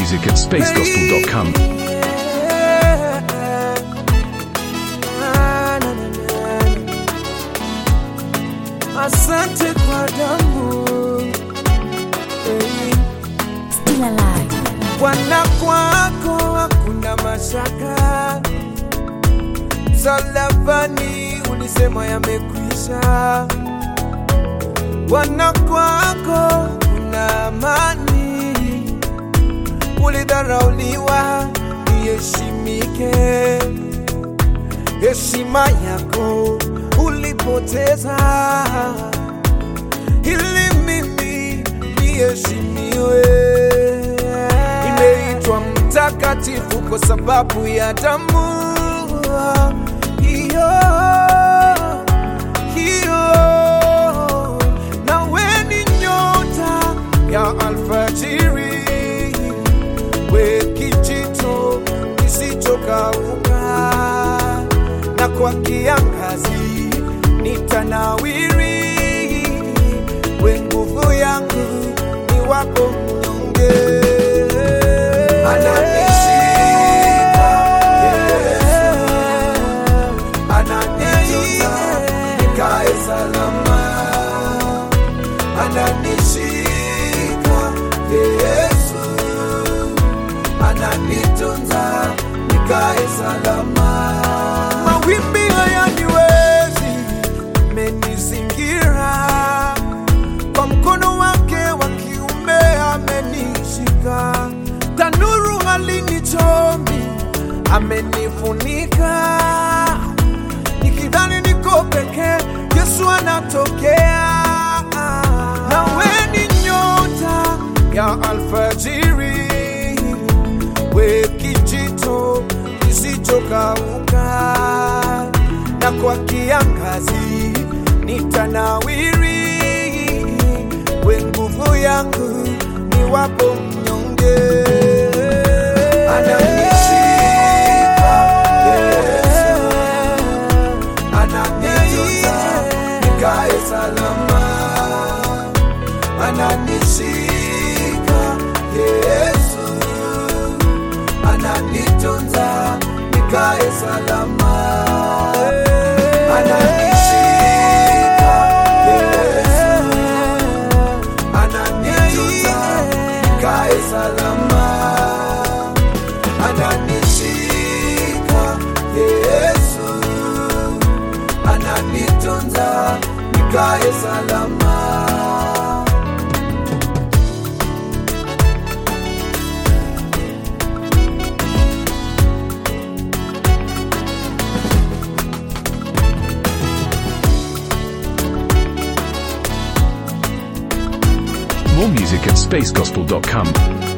music at spacegospel.com. Asante kwa damu hey. Still alive. Bwana kwako hakuna mashaka, msalabani ulisema yamekwisha. Bwana kwako kuna amani, ulidharauliwa iheshimike, heshima yako ulipoteza ili mimi niheshimiwe. Nimeitwa mtakatifu kwa sababu ya damu hiyo hiyo, nawe ni nyota ya alfajiri, we kijito kisichokauka, na kwa kiangazi nitanawiri, we nguvu yangu ni wako mnyonge. Ananishika Yesu, ananitunza nikae salama, ananishika Yesu, ananitunza nikae salama. Mawimbi hayaniwezi, amenizingira kwa mkono wake wa kiume amenishika, tanuru halinichomi, amenifunika. Nikidhani niko peke, Yesu anatokea. Nawe ni nyota ya alfajiri, we kijito kisichokauka, na kwa kiangazi nitanawiri, we nguvu yangu ni wapo mnyonge. Ananishika Yesu, ananitunza nikae salama, ananishika Yesu, ananitunza nikae salama, ananishika Yesu, ananitunza nikae salama, ananishika Yesu, ananitunza nikae salama. More music at spacegospel.com.